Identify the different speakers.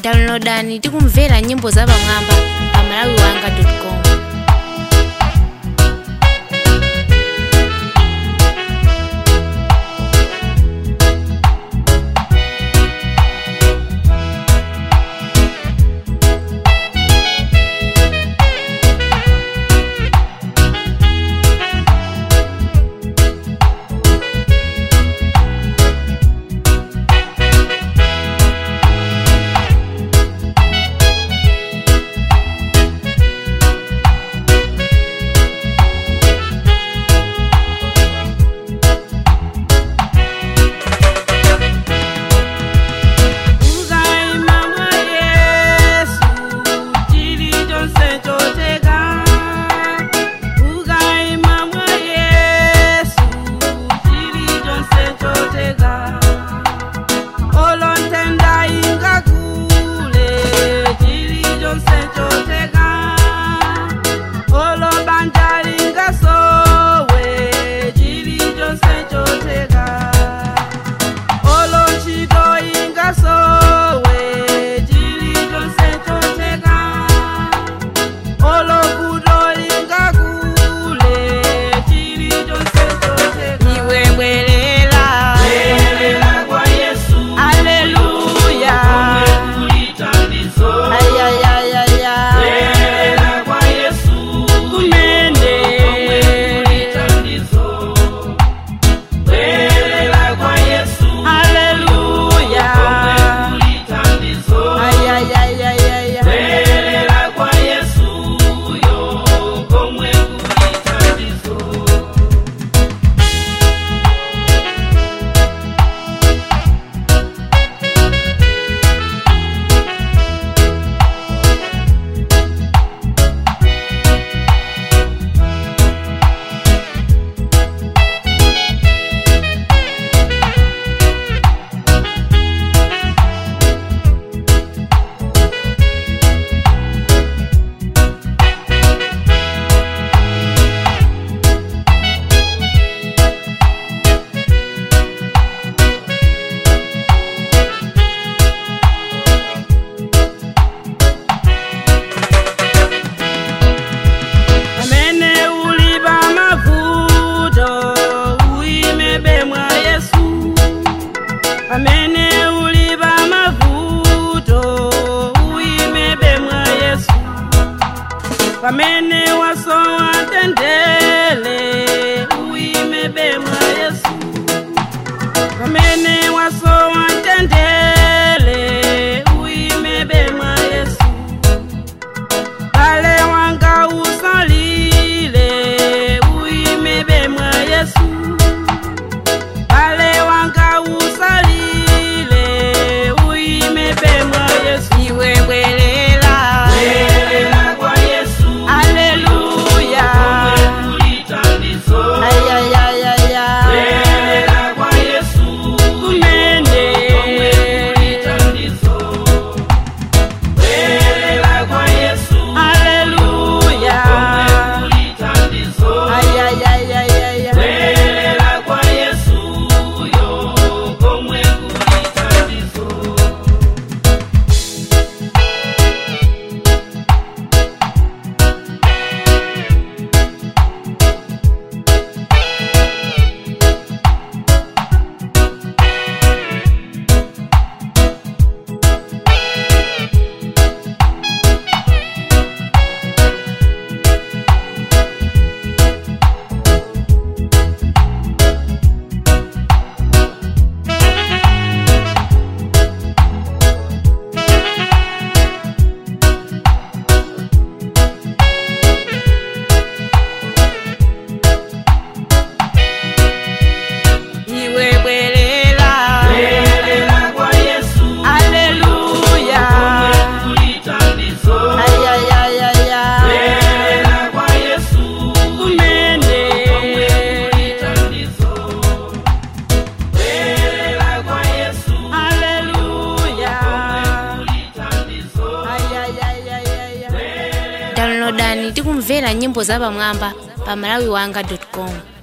Speaker 1: downloadani tikumvera nyimbo za pamwamba pa malawiwanga.com
Speaker 2: pamene wasowa tendele uimebe mwa yesu pamene wasowa tendele uimebe mwa yesu pale wanga usalile uimebe mwa yesu pale wanga usalile uimebe mwa yesu iwe bwelela
Speaker 3: Bwelela kwa Yesu,
Speaker 2: Haleluya.
Speaker 3: ulitandizo.
Speaker 2: Ayayayaya.
Speaker 3: Bwelela kwa Yesu,
Speaker 2: Kumene.
Speaker 3: ulitandizo. Bwelela kwa Yesu,
Speaker 2: Haleluya.
Speaker 3: ulitandizo.
Speaker 2: Ayayayaya.
Speaker 3: Bwelela kwa Yesu, yo komwe ulitandizo.
Speaker 2: Iwe bwelela.
Speaker 3: Bwelela kwa Yesu,
Speaker 2: Haleluya.
Speaker 3: ulitandizo.
Speaker 2: Ayayayaya.
Speaker 3: Bwelela kwa Yesu,
Speaker 2: Kumene.
Speaker 3: ulitandizo. Bwelela kwa Yesu,
Speaker 2: Haleluya.
Speaker 3: ulitandizo.
Speaker 2: Ayayayaya.
Speaker 1: downloadani tikumvera nyimbo za pamwamba pa malawiwanga.com